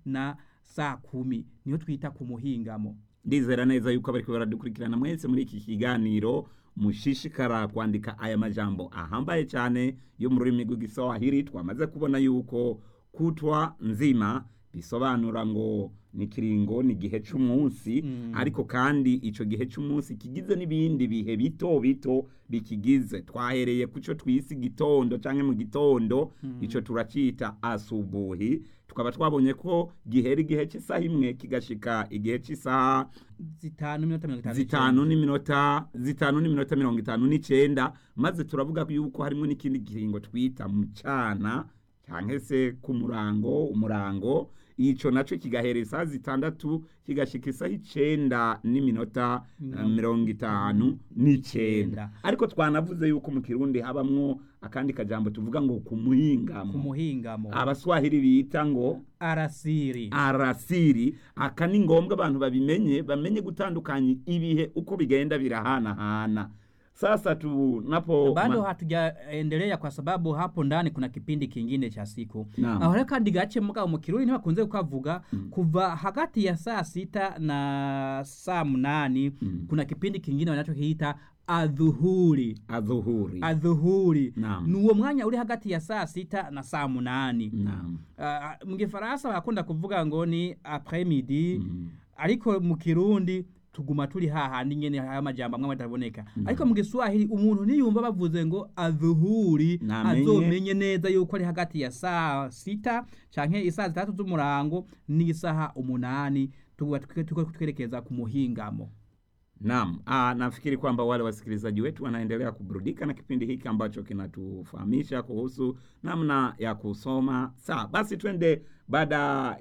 na saa kumi niho twita ku muhingamo ndizera neza yuko abariko baradukurikirana mwese muri iki kiganiro mushishikara kwandika aya majambo ahambaye cyane yo mu rurimi rw'igiswahili twamaze kubona yuko kutwa nzima bisobanura ngo ni kiringo ni igihe c'umunsi Mm. ariko kandi ico gihe c'umunsi kigize n'ibindi bihe bito bito bikigize twahereye kuco twise igitondo canke mu gitondo ico turacita asubuhi tukaba twabonye ko gihera igihe cy'isaha imwe kigashika igihe cy'isaha zitanu minota mirongo itanu zitanu n'iminota zitanu n'iminota mirongo itanu n'icenda maze turavuga yuko harimo n'ikindi kiringo twita mucana cyangwa se ku murango umurango ico naco kigahera isaha zitandatu kigashika isaha icenda n'iminota eh, mirongo itanu n'icenda ariko twanavuze yuko mu kirundi habamwo akandi kajambo tuvuga ngo ku ku muhingamo muhingamo abaswahili bita ngo arasiri arasiri aka ni ngombwa abantu babimenye bamenye gutandukanya ibihe uko bigenda birahanahana sasa tunapo bado ma- hatujaendelea kwa sababu hapo ndani kuna kipindi kingine cha siku Naam. aho rero kandi gace mugabo mu kirundi ntibakunze kukavuga kuva hagati ya saa sita na saa munani kuna kipindi kingine wanachokiita adhuhuri adhuhuri adhuhuri Naam. ni uwo mwanya uri hagati ya saa sita na saa munani Naam. uh, mu gifaransa barakunda kuvuga ngo ni après midi ariko mu kirundi tuguma turi hahandi nyene haya majambo amwe ataboneka ariko mu giswahili umuntu niyumva bavuze ngo adhuhuri Namenye. azomenye neza yuko ari hagati ya saa sita canke isaa zitatu z'umurango n'isaha umunani tuba tuko twerekeza ku muhingamo Naam, ah, nafikiri kwamba wale wasikilizaji wetu wanaendelea kuburudika na kipindi hiki ambacho kinatufahamisha kuhusu namna ya kusoma. Sawa, basi twende baada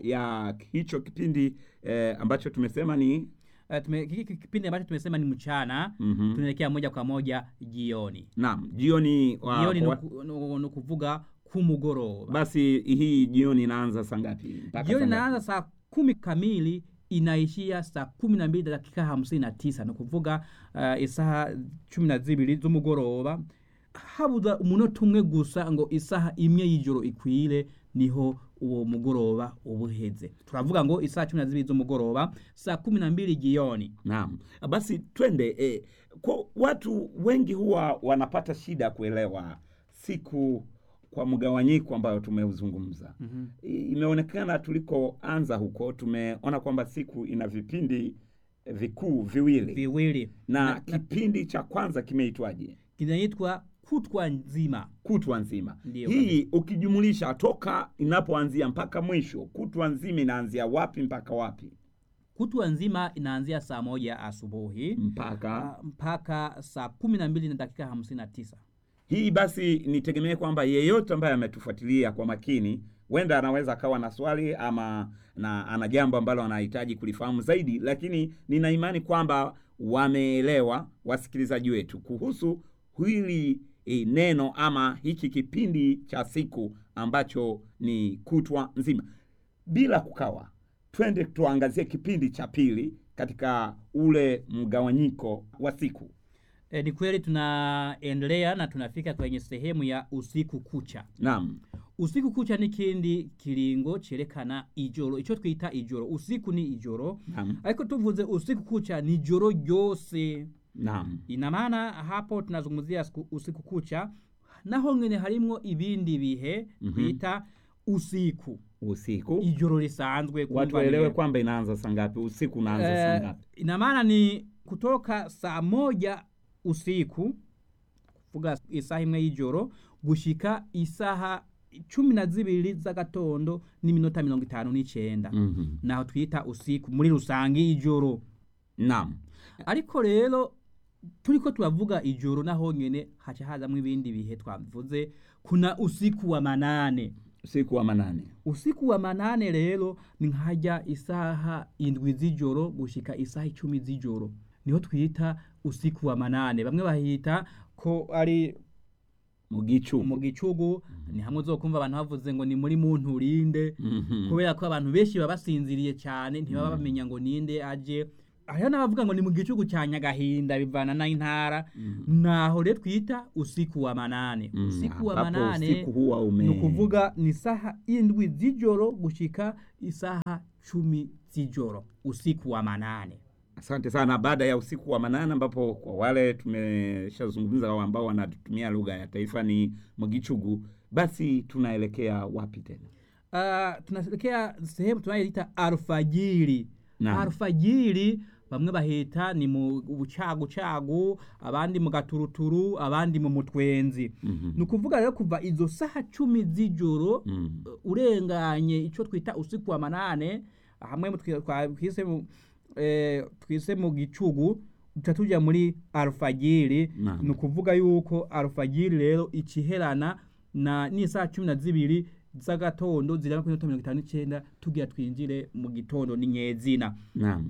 ya hicho kipindi eh, ambacho tumesema ni Uh, tume, hiki kipindi ambacho tumesema ni mchana Mhm. tunaelekea moja kwa moja jioni naam, jioni wa, jioni wa, nuku- nu- ni kuvuga kumugoroba basi hii jioni inaanza saa ngapi? Mpaka jioni saa ngapi? inaanza saa kumi kamili inaishia saa kumi na mbili dakika hamsini na tisa ni kuvuga uh, isaha cumi na zibiri z'umugoroba habuza umunota umwe gusa ngo isaha imwe y'ijoro ikwire niho uwo mugoroba uba uheze turavuga ngo isaha cumi na zibiri z'umugoroba saa kumi na mbili jioni Naam, basi twende eh, kwa watu wengi huwa wanapata shida kuelewa siku kwa mgawanyiko ambayo tumeuzungumza. mm Imeonekana tulikoanza huko tumeona kwamba siku ina vipindi eh, vikuu viwili viwili na, na- kipindi cha kwanza kimeitwaje? kinaitwa kutwa nzima Kutwa nzima. Ndiyo, Hii ukijumulisha toka inapoanzia mpaka mwisho, kutwa nzima inaanzia wapi mpaka wapi? kutwa nzima inaanzia saa moja asubuhi Mpaka Ah, mpaka saa kumi na mbili na dakika hamsini na tisa Hii basi nitegemee kwamba yeyote ambaye ametufuatilia kwa makini huenda anaweza akawa na swali ama na ana jambo ambalo anahitaji kulifahamu zaidi, lakini nina imani kwamba wameelewa wasikilizaji wetu kuhusu hili e, neno ama hiki kipindi cha siku ambacho ni kutwa nzima. Bila kukawa, twende tuangazie kipindi cha pili katika ule mgawanyiko wa siku. E, ni kweli tunaendelea na tunafika kwenye sehemu ya usiku kucha. Naam. Usiku kucha ni kindi kiringo cerekana ijoro, ico twita ijoro. Usiku ni ijoro, Naam. ariko tuvuze usiku kucha ni joro ryose. Naam. Ina maana hapo tunazungumzia siku- usiku kucha, naho ngene harimwo ibindi bihe Mhm. twita usiku, Usiku. ijoro risanzwe. watu kumva waelewe ni- kwamba inaanza saa ngapi usiku unaanza saa Eh, ngapi ina maana ni kutoka saa moja usiku kuvuga isaha imwe y'ijoro gushika isaha cumi na zibiri z'agatondo n'iminota mirongo itanu n'icenda Mhm. naho twita usiku muri rusange ijoro naam ariko rero turiko turavuga ijoro naho nyene haca hazamwo ibindi bihe twavuze kuna usiku wa manane usiku wa manane usiku wa manane rero ni nkajya isaha indwi z'ijoro gushika isaha icumi z'ijoro niho twita usiku wa manane bamwe bahita ko ari mu gicu mu gicugu ni hamwe uzokumva abantu bavuze ngo ni muri muntu urinde Mhm. kubera ko abantu benshi baba basinziriye cyane ntibaba bamenya ngo ninde aje hariho n'abavuga ngo ni mu gicugu cya nyagahinda bivana n'intara naho rero twita usiku wa manane Mm, usiku wa ambapo manane usiku huwa ume ni ukuvuga ni isaha indwi z'ijoro gushika isaha cumi z'ijoro usiku wa manane Asante sana. Baada ya usiku wa manane, ambapo kwa wale tumeshazungumza ambao wanatumia lugha ya taifa ni Mgichugu, basi tunaelekea wapi tena? uh, tunaelekea sehemu tunayoita alfajiri Naam. alfajiri bamwe bahita ni mu bucagucagu abandi mu gaturuturu abandi mu mutwenzi Mhm. ni ukuvuga rero kuva izo saha cumi z'ijoro Mm. uh, urenganye icyo twita usiku wa manane hamwe mu twi- twa- twise mu eh, twise mu gicugu duca tujya muri alfajiri Naam. ni ukuvuga yuko alfajiri rero ikiherana na n'isaha cumi na zibiri z'agatondo ziraba kuri minota mirongo itanu n'icyenda tugira twinjire mu gitondo n'inyezina Naam.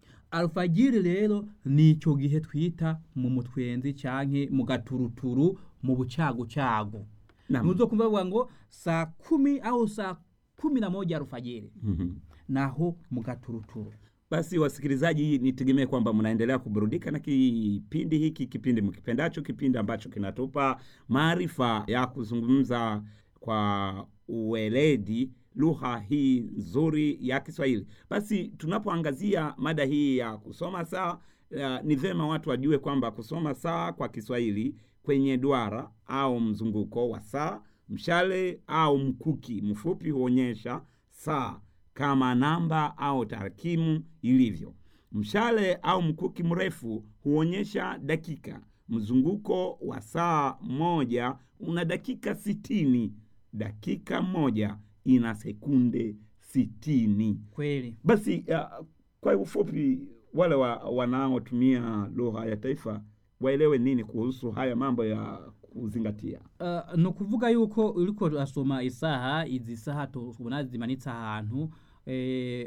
alfajiri rero ni icyo gihe twita mu mutwenzi canke mu gaturuturu mu bucagucagu Naam. nuzo kumva bavuga ngo saa kumi au saa kumi na moja alfajiri Mhm. naho mu gaturuturu Basi wasikilizaji, nitegemee kwamba mnaendelea kuburudika na kipindi hiki, kipindi mkipendacho, kipindi ambacho kinatupa maarifa ya kuzungumza kwa uweledi lugha hii nzuri ya Kiswahili. Basi tunapoangazia mada hii ya kusoma saa, uh, ni vyema watu wajue kwamba kusoma saa kwa Kiswahili kwenye duara au mzunguko wa saa, mshale au mkuki mfupi huonyesha saa kama namba au tarakimu ilivyo. Mshale au mkuki mrefu huonyesha dakika. Mzunguko wa saa moja una dakika sitini. Dakika moja ina sekunde sitini. kweli Basi uh, kwa ufupi, wale wa, wanaotumia lugha ya taifa waelewe nini kuhusu haya mambo ya kuzingatia. uh, ni ukuvuga yuko uriko urasoma isaha izi saha tubona zimanitse ahantu eh,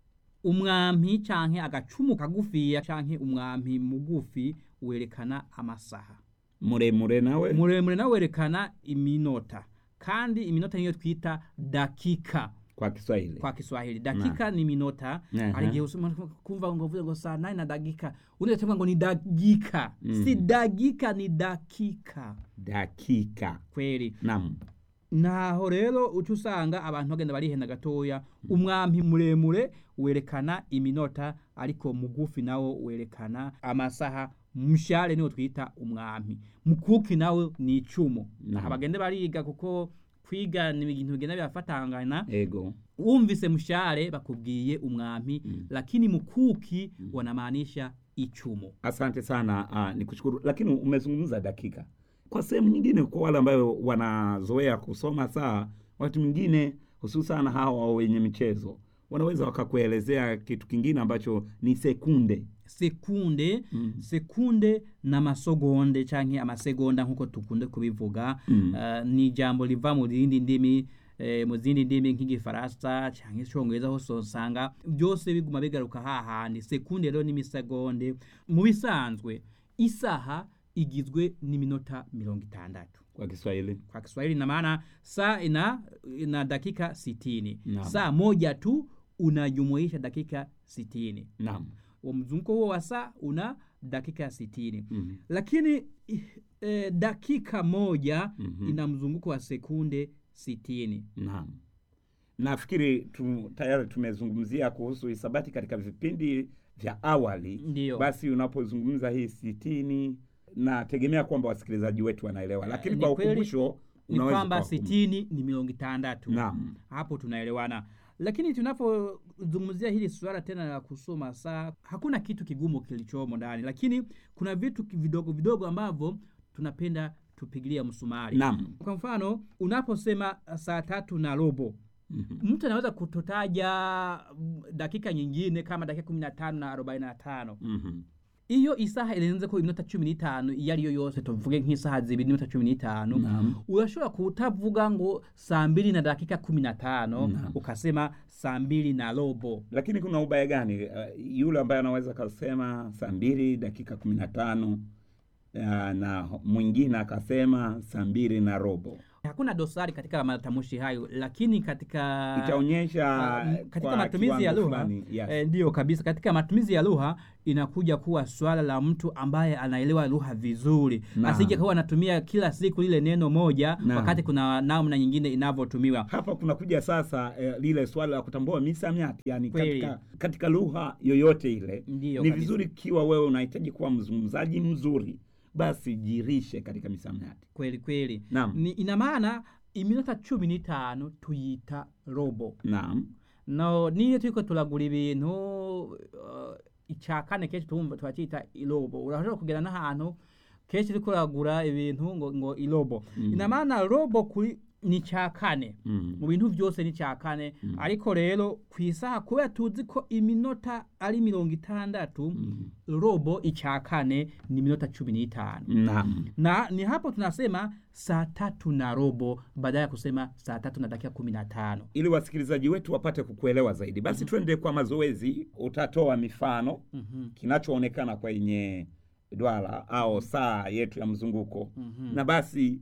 umwampi canke agacumu kagufiya canke umwampi mugufi werekana amasaha Muremure nawe muremure nawe werekana iminota kandi iminota niyo twita dakika kwa Kiswahili kwa Kiswahili dakika ni minota Aha. hari igihe usoma kumva ngo vuze ngo saa nane na dakika undi atamwa ngo ni dakika Mhm. si dakika ni dakika dakika. kweli Naam. naho rero uca usanga abantu bagenda barihenda gatoya umwampi muremure werekana iminota ariko mugufi nawo werekana amasaha mshale niwo twita umwampi mukuki nawe ni icumu Naam. abagende bariga kuko kwiga ni ibintu bigenda birafatangana Ego. wumvise mshale bakubwiye umwampi Mm. lakini mukuki wanamaanisha ichumo Asante sana uh, ni kushukuru, lakini umezungumza dakika. Kwa sehemu nyingine, kwa wale ambayo wanazoea kusoma saa, wakati mwingine hususan hawa wenye michezo wanaweza wakakuelezea kitu kingine ambacho ni sekunde. sekunde Mm. sekunde n'amasogonde canke amasegonda nk'uko tukunde kubivuga Mm. uh, ni ijambo riva mu zindi ndimi eh, mu zindi ndimi nk'igifaransa canke icongereza hose usanga byose biguma bigaruka hahandi sekunde rero n'imisegonde mu bisanzwe isaha igizwe n'iminota mirongo itandatu Kwa Kiswahili kwa Kiswahili ina maana saa ina, ina dakika sitini Naam. saa moja tu unajumuisha dakika sitini naam. wa mzunguko huo wa saa una dakika sitini Mhm. lakini e, dakika moja Mhm. ina mzunguko wa sekunde sitini Naam, nafikiri tu, tayari tumezungumzia kuhusu hisabati katika vipindi vya awali. Ndiyo. Basi unapozungumza hii sitini, nategemea kwamba wasikilizaji wetu wanaelewa, lakini ni kwa kweli, ukumbusho ni unaweza kwamba ukawakumbusha. sitini ni mirongo itandatu Naam. hapo tunaelewana lakini tunapozungumzia hili suala tena la kusoma saa hakuna kitu kigumu kilichomo ndani lakini kuna vitu ki- vidogo vidogo ambavyo tunapenda tupigilia msumari Naam. kwa mfano unaposema saa tatu na robo Mhm. mtu anaweza kutotaja mm, dakika nyingine kama dakika kumi na tano na arobaini na tano Mhm. iyo isaha irenze ko iminota cumi n'itanu iyo ariyo yose tuvuge nk'isaha zibiri n'iminota cumi n'itanu Naam. urashobora kutavuga ngo saa mbili na dakika kumi na tano Naam. ukasema saa mbili na robo Lakini kuna ubaya gani? Uh, yule ambaye anaweza kasema saa mbili dakika kumi na tano uh, na mwingine akasema saa mbili na robo. hakuna dosari katika matamshi hayo lakini katika itaonyesha Ah, m- katika kwa matumizi ya kiwango lugha fulani, yes. eh, ndiyo kabisa katika matumizi ya lugha inakuja kuwa swala la mtu ambaye anaelewa lugha vizuri Naam. asije kuwa anatumia kila siku lile neno moja Naam. wakati kuna namna nyingine inavyotumiwa hapa kunakuja sasa eh, lile swala la kutambua misamiati yani Kweli. katika, katika lugha yoyote ile Ndiyo ni kabisa. vizuri ikiwa wewe unahitaji kuwa mzungumzaji mzuri basi jirishe katika misamiati kweli kweli Naam. Ni, ina maana iminota cumi n'itanu tuyita robo naam no niyo turiko turagura ibintu uh, icya kane kenshi tumva turacita irobo urashobora kugera n'ahantu kenshi uriko uragura ibintu ngo, ngo irobo Mm. ina maana robo kuri ni icya kane mm. mu bintu byose ni icya kane Mm. ariko rero ku isaha kubera tuzi ko iminota ari mirongo itandatu Mm. robo icya kane ni minota cumi n'itanu naam na ni hapo tunasema saa tatu na robo badala ya kusema saa tatu na dakika kumi na tano ili wasikilizaji wetu wapate kukuelewa zaidi basi twende kwa mazoezi utatoa mifano Mhm, kinachoonekana kwenye dwara au saa yetu ya mzunguko mhm. na basi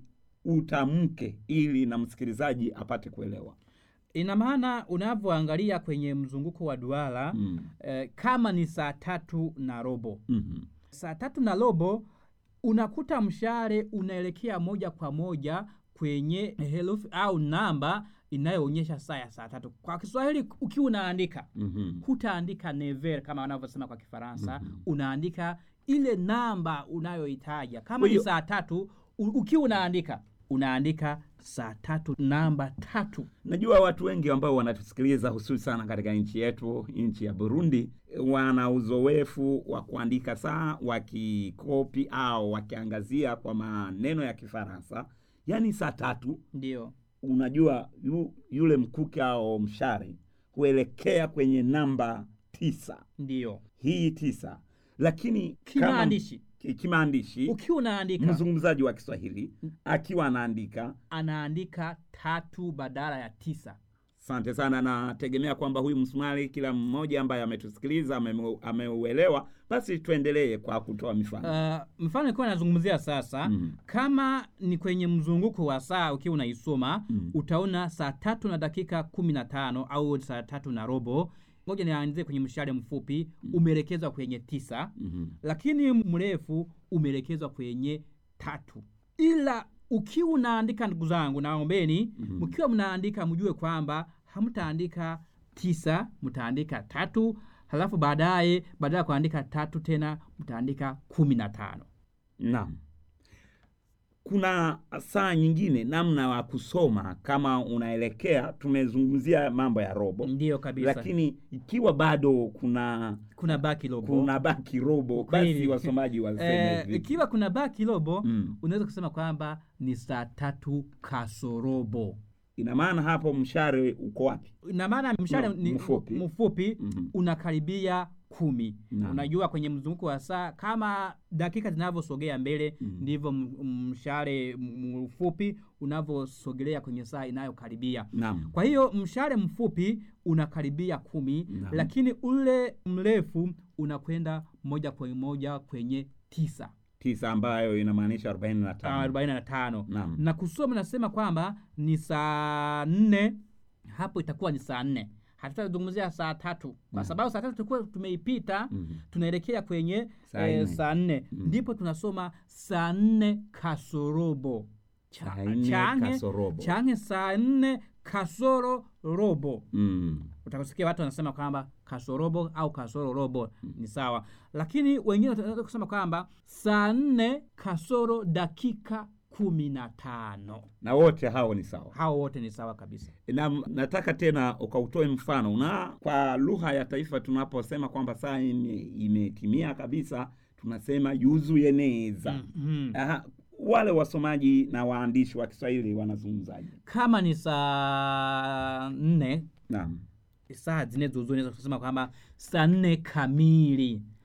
utamke ili na msikilizaji apate kuelewa ina maana unavyoangalia kwenye mzunguko wa duara mm. eh, kama ni saa tatu na robo mm saa tatu na robo unakuta mshale unaelekea moja kwa moja kwenye herufi au namba inayoonyesha saa ya saa tatu kwa kiswahili ukiwa unaandika mm hutaandika never kama wanavyosema kwa kifaransa Mhm. unaandika ile namba unayoitaja kama Kwa ni hiyo- saa tatu u- ukiwa unaandika unaandika saa tatu namba tatu najua watu wengi ambao wanatusikiliza hususi sana katika nchi yetu nchi ya burundi wana uzoefu wa kuandika saa wakikopi au wakiangazia kwa maneno ya kifaransa yaani saa tatu ndio unajua yu, yule mkuki au mshare huelekea kwenye namba tisa ndio hii tisa lakini kimaandishi kama- ki- kimaandishi ukiwa unaandika mzungumzaji wa kiswahili akiwa anaandika anaandika tatu badala ya tisa asante sana nategemea kwamba huyu msumari kila mmoja ambaye ametusikiliza amemu- ameuelewa basi tuendelee kwa kutoa mifano uh, mfano ikiwa nazungumzia sasa Mhm. kama ni kwenye mzunguko wa saa ukiwa unaisoma Mhm. utaona saa tatu na dakika kumi na tano au saa tatu na robo ngoja nianzie kwenye mshale mfupi umeelekezwa kwenye tisa Mhm. lakini mrefu umeelekezwa kwenye tatu ila ukiwa unaandika ndugu zangu naombeni Mhm. mkiwa mnaandika mjue kwamba hamtaandika tisa mtaandika tatu halafu baadaye badala ya kuandika tatu tena mtaandika kumi na tano naam kuna saa nyingine namna wa kusoma kama unaelekea tumezungumzia mambo ya robo ndiyo kabisa lakini ikiwa bado kuna kuna baki robo kuna baki robo Kweli. basi wasomaji waseme eh, vipi? ikiwa kuna baki robo mm. unaweza kusema kwamba ni saa tatu kasorobo ina maana hapo mshare uko wapi ina maana mshale No, ni mfupi. mfupi Mhm. unakaribia kumi Naam. unajua kwenye mzunguko wa saa kama dakika zinavyosogea mbele Mhm. ndivyo m- mshale m- mfupi unavyosogelea kwenye saa inayokaribia naam kwa hiyo mshale mfupi unakaribia kumi Naam. lakini ule mrefu unakwenda moja kwa moja kwenye tisa tisa ambayo inamaanisha arobaini na Ah, tano arobaini na tano naam na kusoma nasema kwamba ni saa nne hapo itakuwa ni saa nne hatutazungumzia saa tatu kwa Naam. sababu saa tatu tulikuwa tumeipita Mhm. tunaelekea kwenye Saa eh, nne. saa nne Mm. ndipo tunasoma saa nne kasorobo Cha- Saa nne change- kasorobo. change saa nne kasoro robo Mm. utakusikia watu wanasema kwamba kasorobo au kasoro robo ni sawa lakini wengine wanaweza kusema kwamba saa nne kasoro dakika kumi na tano na wote hao ni sawa hao wote ni sawa kabisa na nataka tena ukautoe mfano na kwa lugha ya taifa tunaposema kwamba saa ime- imetimia kabisa tunasema yuzuye neza Mhm. Aha, wale wasomaji na waandishi wa kiswahili wanazungumzaje kama ni saa nne naam saa zine zuzu naweza kusema kwamba saa nne kamili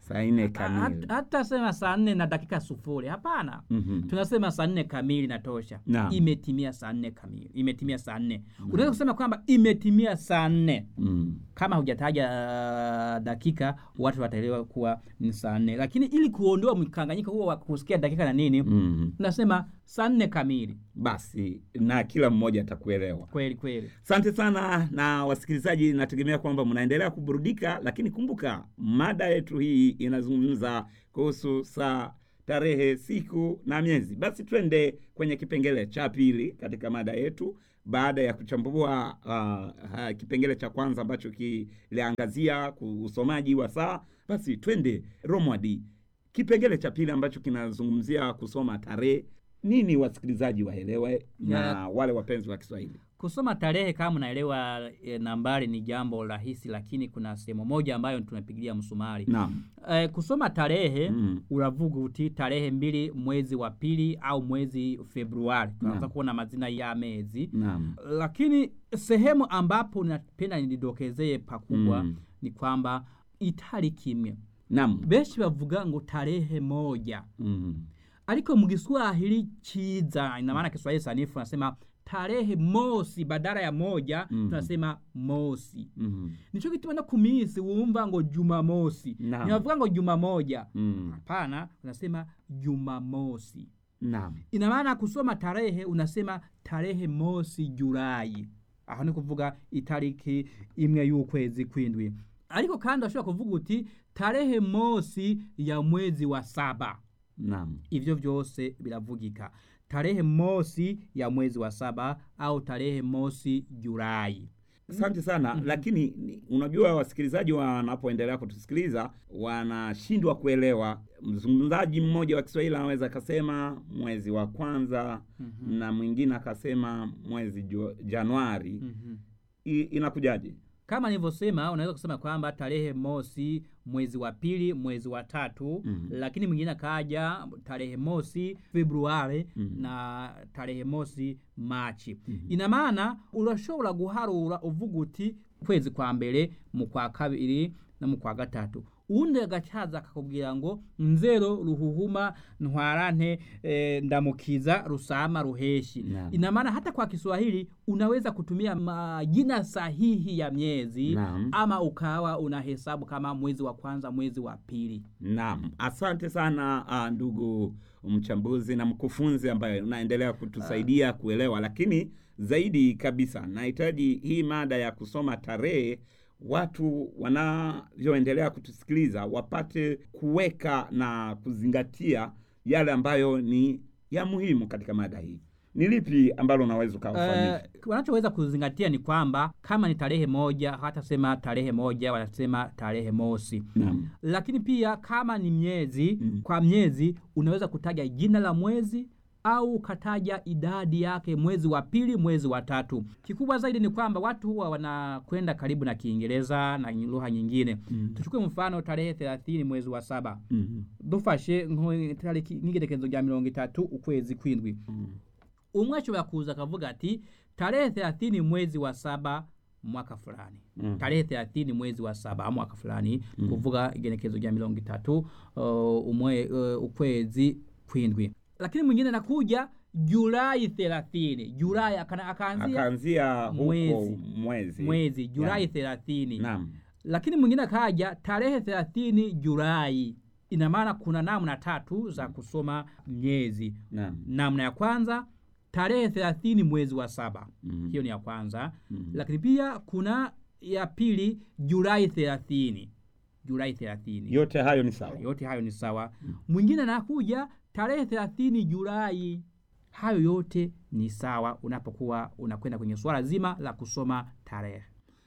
saa nne Ha- kamili hata sema saa nne na dakika sufuri hapana Mhm. tunasema saa nne kamili natosha Naam. imetimia saa nne kamili imetimia saa nne unaweza kusema kwamba imetimia saa nne Mm. kama hujataja uh, dakika watu wataelewa kuwa ni saa nne lakini ili kuondoa mkanganyiko huo wa kusikia dakika na nini Mm. tunasema saa nne kamili basi na kila mmoja atakuelewa kweli kweli asante sana na wasikilizaji nategemea kwamba mnaendelea kuburudika lakini kumbuka mada yetu hii inazungumza kuhusu saa tarehe siku na miezi basi twende kwenye kipengele cha pili katika mada yetu baada ya kuchambua uh, uh, kipengele cha kwanza ambacho kiliangazia ku- usomaji wa saa basi twende romwadi kipengele cha pili ambacho kinazungumzia kusoma tarehe nini wasikilizaji waelewe na Ya. wale wapenzi wa kiswahili kusoma tarehe kama unaelewa e, nambari ni jambo rahisi lakini kuna sehemu moja ambayo tunapigilia msumari naam e, kusoma tarehe Mm. uravuga uti tarehe mbili mwezi wa pili au mwezi februari tunaanza Naam. kuona majina ya mezi naam lakini sehemu ambapo napenda nidokezeye pakubwa Mm. ni kwamba itali kimwe naam benshi bavuga ngo tarehe moja Mm. ariko mu Kiswahili chiza ina maana Kiswahili sanifu nasema tarehe mosi badala ya moja Mhm. tunasema mosi Mhm. nico gituma no kumisi wumva ngo jumamosi Naam. ntibavuga ngo juma moja Mm. hapana unasema jumamosi naam ina maana kusoma tarehe unasema tarehe mosi julai aho ni kuvuga itariki imwe y'ukwezi kwindwi ariko kandi urashobora kuvuga uti tarehe mosi ya mwezi wa saba naam ivyo vyose biravugika tarehe mosi ya mwezi wa saba au tarehe mosi julai asante sana lakini ni- unajua wasikilizaji wanapoendelea kutusikiliza wanashindwa kuelewa mzungumzaji mmoja wa kiswahili anaweza akasema mwezi wa kwanza na mwingine akasema mwezi jo, januari mm-hmm. I, inakujaje kama nilivyosema unaweza kusema kwamba tarehe mosi mwezi wa pili mwezi wa tatu Mhm. lakini mwingine akaja tarehe mosi februari Mhm. na tarehe mosi machi Mhm. ina maana urashobora guharura uvuga uti kwezi kwa mbere mu kwa kabiri no mu kwa gatatu uwundi agacaza akakubwira ngo nzero ruhuhuma ntwarante e, ndamukiza rusama ruheshi Naam. ina maana hata kwa kiswahili unaweza kutumia majina sahihi ya miezi Naam. ama ukawa unahesabu kama mwezi wa kwanza mwezi wa pili Naam, asante sana uh, ndugu mchambuzi na mkufunzi ambaye unaendelea kutusaidia kuelewa, lakini zaidi kabisa nahitaji hii mada ya kusoma tarehe, watu wanavyoendelea kutusikiliza wapate kuweka na kuzingatia yale ambayo ni ya muhimu katika mada hii. Ni lipi ambalo unaweza ukawafanyisha? Eh, wanachoweza kuzingatia ni kwamba kama ni tarehe moja hawatasema tarehe moja wanasema tarehe mosi Naam. lakini pia kama ni miezi Mm. kwa miezi unaweza kutaja jina la mwezi au ukataja idadi yake mwezi wa pili mwezi wa tatu kikubwa zaidi ni kwamba watu huwa wanakwenda karibu na kiingereza na lugha nyingine Mm. tuchukue mfano tarehe thelathini mwezi wa saba Mhm. dufashe nko- tariki nk'igerekezo rya mirongo itatu ukwezi kwindwi Mm. umwe ashobora kuza akavuga ati tarehe thelathini mwezi wa saba mwaka fulani Mhm. tarehe thelathini mwezi wa saba mwaka fulani kuvuga igenekezo rya mirongo itatu uh, umwe, uh, ukwezi kwindwi lakini mwingine nakuja julai thelathini julai akana- akaanzia Akaanzia huko Mwezi. mwezi, mwezi julai Ya. thelathini Naam. lakini mwingine akaja tarehe thelathini julai ina maana kuna namna tatu za kusoma miezi Naam. namna ya kwanza tarehe thelathini mwezi wa saba Mhm. hiyo ni ya kwanza Mhm. lakini pia kuna ya pili julai thelathini julai thelathini yote hayo ni sawa yote hayo ni sawa mwingine anakuja tarehe thelathini julai hayo yote ni sawa unapokuwa unakwenda kwenye suala zima la kusoma tarehe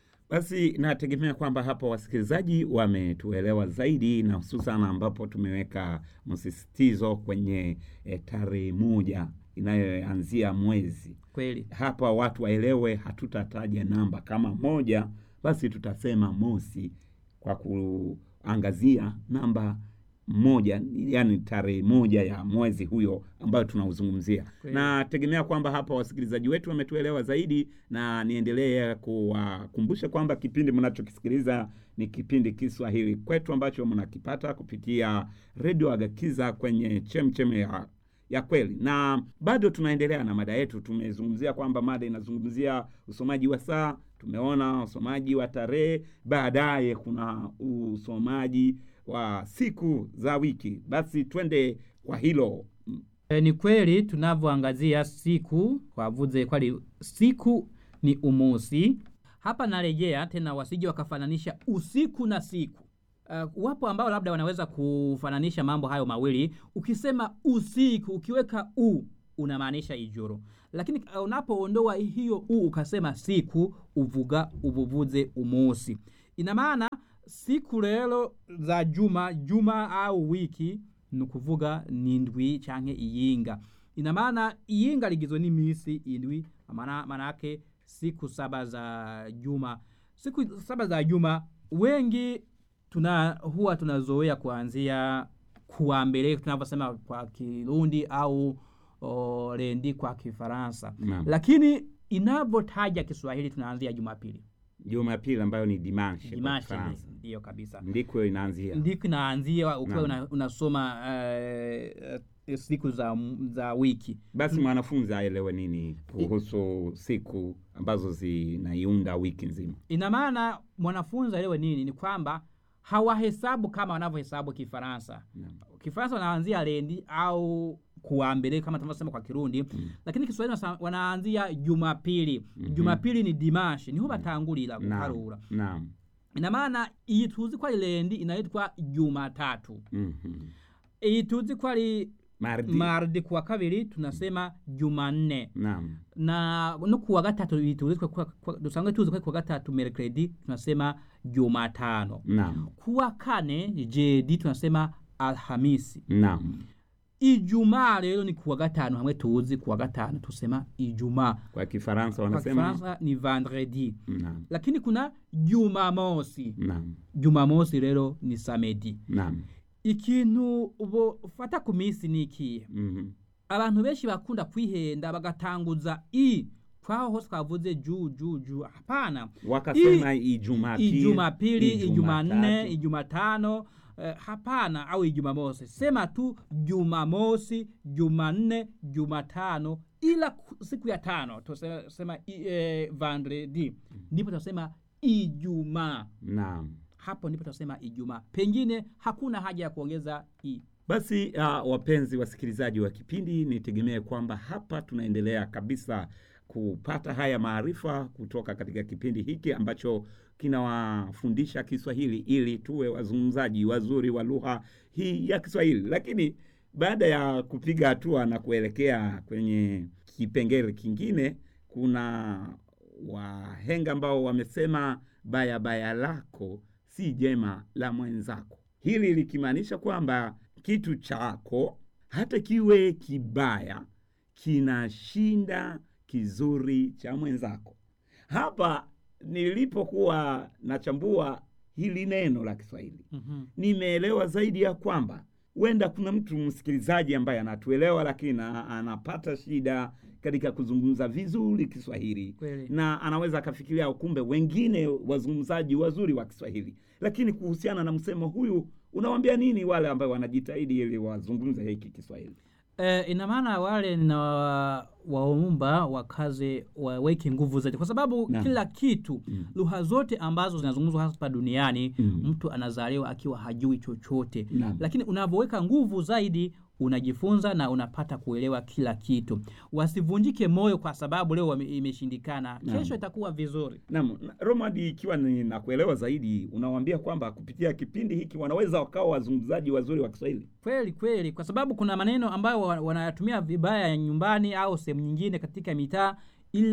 basi nategemea kwamba hapa wasikilizaji wametuelewa zaidi na hususan ambapo tumeweka msisitizo kwenye e, tarehe moja inayoanzia mwezi kweli hapa watu waelewe hatutataja namba kama moja basi tutasema mosi kwa kuangazia namba moja yani tarehe moja ya mwezi huyo ambayo tunauzungumzia Kweli. nategemea kwamba hapa wasikilizaji wetu wametuelewa zaidi na niendelee kuwakumbusha kwamba kipindi mnachokisikiliza ni kipindi kiswahili kwetu ambacho mnakipata kupitia redio agakiza kwenye chemcheme ya ya kweli na bado tunaendelea na mada yetu tumezungumzia kwamba mada inazungumzia usomaji wa saa tumeona usomaji wa tarehe baadaye kuna usomaji wa siku za wiki basi twende kwa hilo E, ni kweli tunavyoangazia siku wavuze kwali siku ni umusi hapa narejea tena wasije wakafananisha usiku na siku uh, wapo ambao labda wanaweza kufananisha mambo hayo mawili ukisema usiku ukiweka u unamaanisha ijoro lakini uh, unapoondoa hiyo u ukasema siku uvuga uvuvuze umusi ina maana siku rero za juma juma au wiki ni ukuvuga ni ndwi canke iyinga ina maana iyinga ligizwe n'imisi indwi maana manake siku saba za juma siku saba za juma wengi tuna huwa tunazoea kuanzia kuwa mbele tunavyosema kwa kirundi au o, lendi kwa kifaransa Naam. lakini inavyotaja kiswahili tunaanzia jumapili jumapili ambayo ni dimanche kwa dimashi Kifaransa. ndiyo kabisa ndiko inaanzia ndiko inaanzia ukiwa Naam. una, unasoma uh, uh, siku za, za wiki basi mwanafunzi aelewe nini kuhusu siku ambazo zinaiunda wiki nzima ina maana mwanafunzi aelewe nini ni kwamba hawahesabu kama wanavyohesabu kifaransa Naam. kifaransa wanaanzia lendi au kuambele kama tunavyosema kwa kirundi Mm. lakini kiswahili wasa- wanaanzia jumapili Mhm. jumapili ni dimashi niho batangulira Naam. guharura Naam. ina maana iyi tuzi ko ari lendi inaitwa jumatatu Mhm. iyi tuzi ko ari Mardi. mardi kuwa kabiri tunasema jumanne Naam. na no kuwa gatatu iyi tuzi kwa- kwa- kwa- dusanzwe tuzi ko kuwa gatatu mercredi tunasema jumatano Naam. kuwa kane jedi tunasema alhamisi Naam. ijumaa rero ni kuwa gatanu hamwe tuzi kuwa gatanu tusema ijumaa Kwa Kifaransa kwa wanasema kifaransa ni vendredi Naam. lakini kuna jumamosi Naam. jumamosi rero ni samedi Naam. ikintu bofata ku minsi ni ikihe Mhm. abantu benshi bakunda kwihenda bagatanguza i kwaho hose twavuze ju ju ju hapana Wakasema Ijumapili, ijumapili ijumanne Ijumatatu. ijumatano eh, hapana au ijumamosi sema tu jumamosi jumanne jumatano ila ku- siku ya tano tusema eh, vendredi ndipo tunasema ijumaa Naam. hapo ndipo tunasema ijumaa pengine hakuna haja ya kuongeza i Basi uh, wapenzi wasikilizaji wa kipindi, nitegemee kwamba hapa tunaendelea kabisa kupata haya maarifa kutoka katika kipindi hiki ambacho kinawafundisha Kiswahili ili tuwe wazungumzaji wazuri wa lugha hii ya Kiswahili. Lakini baada ya kupiga hatua na kuelekea kwenye kipengele kingine, kuna wahenga ambao wamesema baya baya lako si jema la mwenzako. Hili likimaanisha kwamba kitu chako hata kiwe kibaya kinashinda kizuri cha mwenzako. Hapa nilipokuwa nachambua hili neno la Kiswahili mm-hmm. nimeelewa zaidi ya kwamba huenda kuna mtu msikilizaji ambaye anatuelewa lakini na- anapata shida katika kuzungumza vizuri Kiswahili Kweli. na anaweza akafikiria kumbe wengine wazungumzaji wazuri wa Kiswahili, lakini kuhusiana na msemo huyu unawambia nini wale ambao wanajitahidi ili wazungumze hiki Kiswahili? E, ina maana wale na waumba wakaze waweke nguvu zaidi, kwa sababu Naam. kila kitu Mm. lugha zote ambazo zinazungumzwa hapa duniani Mm. mtu anazaliwa akiwa hajui chochote, Naam. lakini unavyoweka nguvu zaidi unajifunza na unapata kuelewa kila kitu. Wasivunjike moyo kwa sababu leo wame- imeshindikana, Naam. kesho itakuwa vizuri. Naam, na- Romadi, ikiwa ni nakuelewa zaidi, unawaambia kwamba kupitia kipindi hiki wanaweza wakawa wazungumzaji wazuri wa Kiswahili. Kweli kweli, kwa sababu kuna maneno ambayo wa- wanayatumia vibaya nyumbani au sehemu nyingine katika mitaa, ila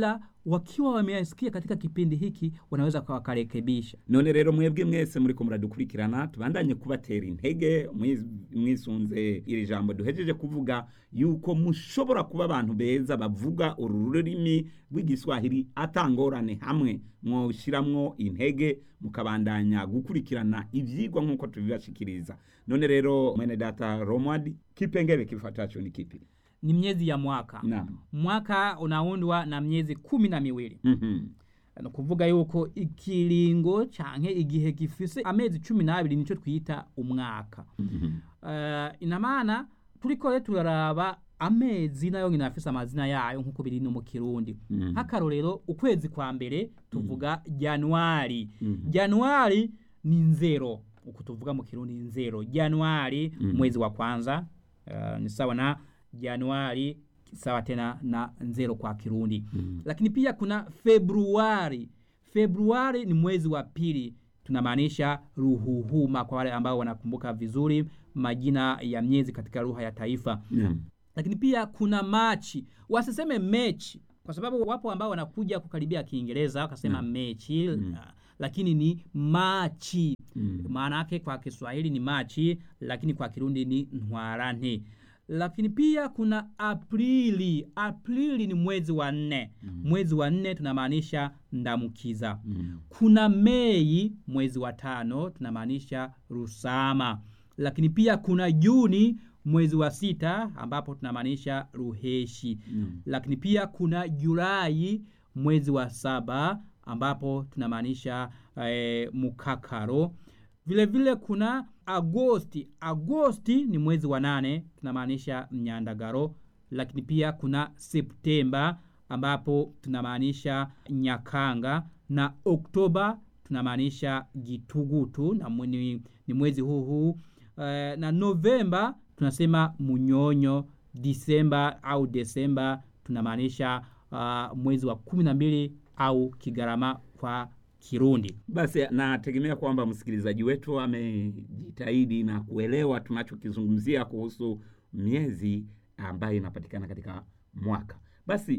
wakiwa wameyasikia katika kipindi hiki wanaweza wakarekebisha none rero mwebwe mwese muriko muradukurikirana tubandanye kubatera intege mwiz- mwisunze iri jambo duhejeje kuvuga yuko mushobora kuba abantu beza bavuga uru rurimi rw'igiswahili atangorane hamwe mwoshiramwo intege mukabandanya gukurikirana ivyigwa nk'uko tubibashikiriza none rero mwene data romwadi kipengele kifuatacho ni kipi ni miezi ya mwaka naam mwaka unaundwa na miezi kumi na miwili Mhm. ni ukuvuga yuko ikiringo canke igihe gifise amezi cumi n'abiri nico twita umwaka Mhm. uh, ina maana turiko rero turaraba amezi nayo nyine afise amazina yayo nk'uko biri no mu kirundi Mhm. nk'akarorero ukwezi kwa mbere tuvuga januari Mhm. januari ni nzero uku tuvuga mu kirundi ni nzero januari Mhm. mwezi wa kwanza uh, ni sawa na januari sawa tena na nzero kwa kirundi Mhm. lakini pia kuna februari februari ni mwezi wa pili tunamaanisha ruhuhuma kwa wale ambao wanakumbuka vizuri majina ya miezi katika lugha ya taifa Naam. lakini pia kuna machi wasiseme mechi kwa sababu wapo ambao wanakuja kukaribia kiingereza wakasema Mm. mechi Mm. uh, lakini ni machi Mm. maana yake kwa kiswahili ni machi lakini kwa kirundi ni ntwarante lakini pia kuna aprili aprili ni mwezi wa nne Mm. mwezi wa nne tunamaanisha ndamukiza Mm. kuna mei mwezi wa tano tunamaanisha rusama lakini pia kuna juni mwezi wa sita ambapo tunamaanisha ruheshi Mm. lakini pia kuna julai mwezi wa saba ambapo tunamaanisha eh, mukakaro vile vile kuna agosti agosti ni mwezi wa nane tunamaanisha mnyandagaro lakini pia kuna septemba ambapo tunamaanisha nyakanga na oktoba tunamaanisha gitugutu na mwe- ni, ni mwezi huu huu eh, na novemba tunasema munyonyo disemba au desemba tunamaanisha uh, mwezi wa kumi na mbili au kigarama kwa kirundi basi nategemea kwamba msikilizaji wetu amejitahidi na kuelewa tunachokizungumzia kuhusu miezi ambayo inapatikana katika mwaka basi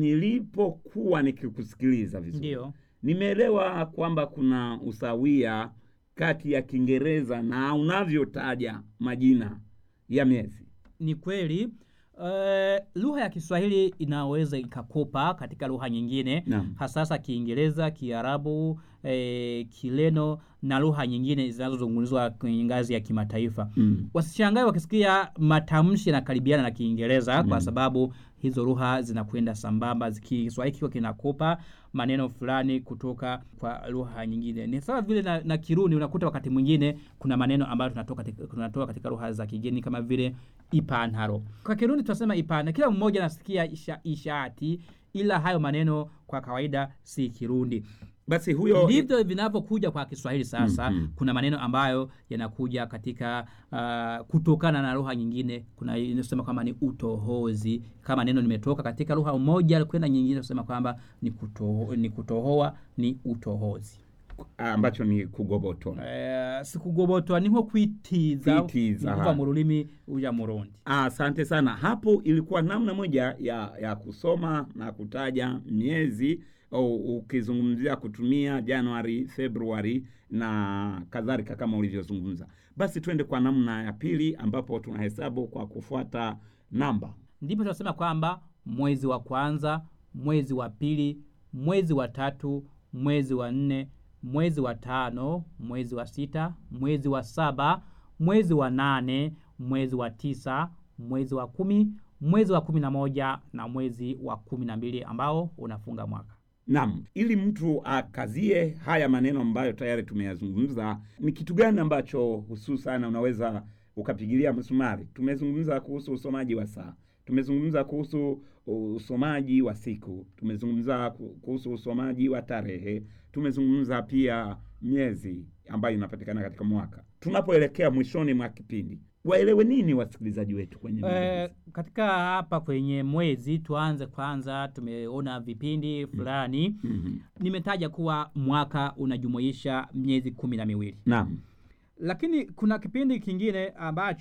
nilipokuwa nikikusikiliza vizuri ndio nimeelewa kwamba kuna usawia kati ya kiingereza na unavyotaja majina ya miezi ni kweli uh, lugha ya kiswahili inaweza ikakopa katika lugha nyingine Naam. hasasa kiingereza kiarabu eh, kileno na lugha nyingine zinazozungumzwa kwenye ngazi ya kimataifa mm. wasishangae wakisikia matamshi yanakaribiana na kiingereza Mm. kwa sababu hizo lugha zinakwenda sambamba ziki- kiswahili kikiwa kinakopa maneno fulani kutoka kwa lugha nyingine ni sawa vile na, na kirundi unakuta wakati mwingine kuna maneno ambayo tunatoka katika, tunatoa katika lugha za kigeni kama vile ipantaro kwa kirundi tunasema ipana kila mmoja anasikia isha, ishati ila hayo maneno kwa kawaida si kirundi basi huyo ndivyo vinavyokuja kwa kiswahili sasa Mhm. kuna maneno ambayo yanakuja katika uh, kutokana na lugha nyingine kuna inasema kwamba ni utohozi kama neno limetoka katika lugha moja kwenda nyingine kusema kwamba ni, kutoho, ni kutohoa ni utohozi ambacho ni kugobotoa uh, sikugobotwa ni nko kwitiza Kwitiza, ni kuva ha. mu rurimi uja murundi asante sana hapo ilikuwa namna moja ya ya kusoma na kutaja miezi au ukizungumzia kutumia januari februari na kadhalika kama ulivyozungumza basi twende kwa namna ya pili ambapo tunahesabu kwa kufuata namba ndipo tunasema kwamba mwezi wa kwanza mwezi wa pili mwezi wa tatu mwezi wa nne mwezi wa tano mwezi wa sita mwezi wa saba mwezi wa nane mwezi wa tisa mwezi wa kumi mwezi wa kumi na moja na mwezi wa kumi na mbili ambao unafunga mwaka Naam, ili mtu akazie haya maneno ambayo tayari tumeyazungumza, ni kitu gani ambacho hususan unaweza ukapigilia msumari? Tumezungumza kuhusu usomaji wa saa, tumezungumza kuhusu usomaji wa siku, tumezungumza ku- kuhusu usomaji wa tarehe, tumezungumza pia miezi ambayo inapatikana katika mwaka. Tunapoelekea mwishoni mwa kipindi, waelewe nini wasikilizaji wetu kwenye mada Eh, hizi? katika hapa kwenye mwezi tuanze kwanza tumeona vipindi fulani Mhm. nimetaja kuwa mwaka unajumuisha miezi kumi na miwili Naam. lakini kuna kipindi kingine ambacho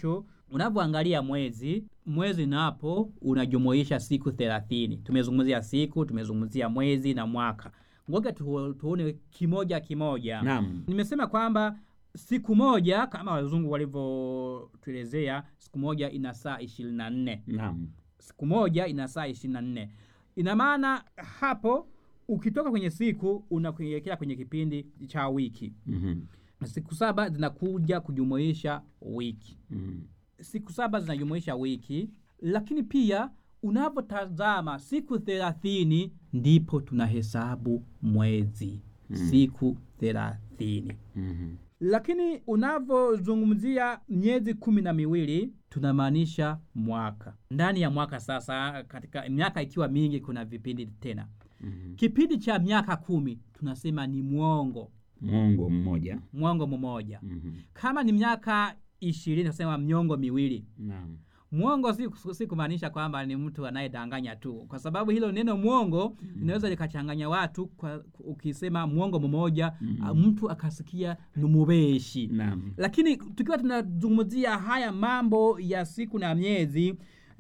unavyoangalia mwezi mwezi napo unajumuisha siku thelathini tumezungumzia siku tumezungumzia mwezi na mwaka ngoja tu, tuone kimoja kimoja Naam. nimesema kwamba siku moja kama wazungu walivyotuelezea siku moja ina saa ishirini na nne Naam. siku moja ina saa ishirini na nne ina maana hapo ukitoka kwenye siku unakuelekea kwenye kipindi cha wiki Mhm. siku saba zinakuja kujumuisha wiki Mhm. siku saba zinajumuisha wiki lakini pia unavyotazama siku thelathini ndipo tunahesabu mwezi Mm. siku thelathini Mhm. lakini unavyozungumzia miezi kumi na miwili tunamaanisha mwaka ndani ya mwaka sasa katika miaka ikiwa mingi kuna vipindi tena Mhm. kipindi cha miaka kumi tunasema ni mwongo Mwongo mmoja. mwongo mmoja Mhm. kama ni miaka ishirini tunasema miongo miwili Naam. mwongo si, si kumaanisha kwamba ni mtu anayedanganya tu kwa sababu hilo neno mwongo linaweza likachanganya watu kwa, ukisema mwongo mmoja Mhm. mtu akasikia ni mubeshi Naam. lakini tukiwa tunazungumzia haya mambo ya siku na miezi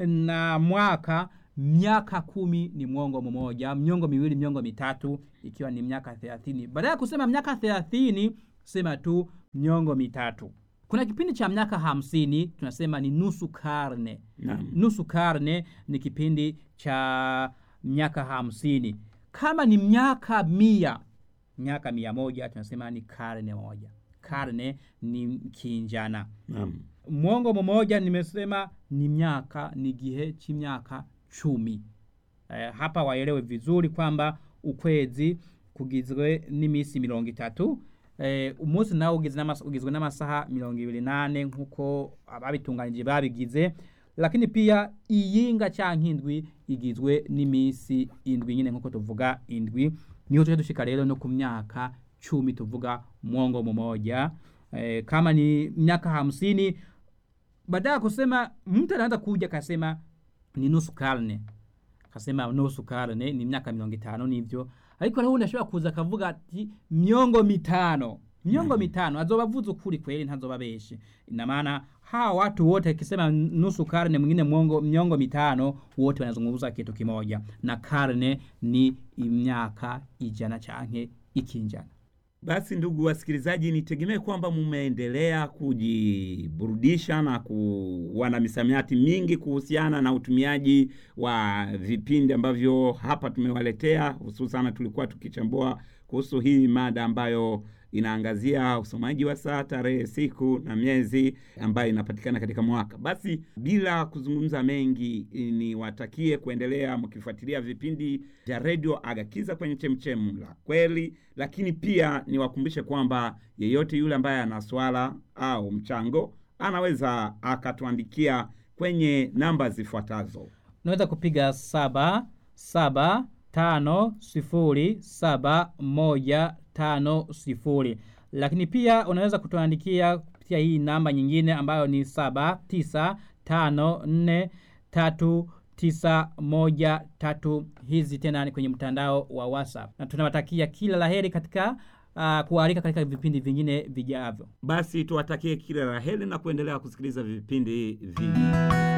na mwaka miaka kumi ni mwongo mmoja miongo miwili miongo mitatu ikiwa ni miaka thelathini baada ya kusema miaka thelathini sema tu miongo mitatu kuna kipindi cha miaka hamsini tunasema ni nusu karne Naam. nusu karne ni kipindi cha miaka hamsini kama ni miaka mia miaka mia moja tunasema ni karne moja karne ni kinjana Naam. mwongo mmoja nimesema ni miaka ni gihe ch'imyaka cumi eh, hapa waelewe vizuri kwamba ukwezi kugizwe n'imisi mirongo itatu eh, umunsi nawo ugizwe n'amas- ugizwe n'amasaha mirongo ibiri nane nk'uko ababitunganije babigize lakini pia iyinga canke indwi igizwe n'imisi indwi nyine nk'uko tuvuga indwi niho tuje dushika rero no ku myaka cumi tuvuga mwongo mmoja eh, kama ni miaka hamsini baada ya kusema mtu anaanza kuja kasema ni nusu karne kasema nusu karne ni miaka mirongo itanu nivyo ariko naho ndashobora kuza akavuga ati miongo mitano miongo Mhm. mitano azoba avuze ukuri kweli ntazoba beshe ina maana hawa watu wote akisema nusu karne mwingine mwongo miongo mitano wote wanazungumza kitu kimoja na karne ni imyaka ijana canke ikinjana Basi ndugu wasikilizaji, nitegemee kwamba mumeendelea kujiburudisha na kuwa na misamiati mingi kuhusiana na utumiaji wa vipindi ambavyo hapa tumewaletea. Hususan tulikuwa tukichambua kuhusu hii mada ambayo inaangazia usomaji wa saa, tarehe, siku na miezi ambayo inapatikana katika mwaka. Basi bila kuzungumza mengi, niwatakie kuendelea mkifuatilia vipindi vya redio Agakiza kwenye chemchemu la kweli, lakini pia niwakumbushe kwamba yeyote yule ambaye ana swala au mchango anaweza akatuandikia kwenye namba zifuatazo. unaweza kupiga saba saba tano sifuri saba moja tano sifuri lakini pia unaweza kutuandikia kupitia hii namba nyingine ambayo ni saba tisa tano nne tatu tisa moja tatu hizi tena ni kwenye mtandao wa whatsapp na tunawatakia kila laheri katika uh, kualika katika vipindi vingine vijavyo Basi tuwatakie kila la heri na kuendelea kusikiliza vipindi vingi.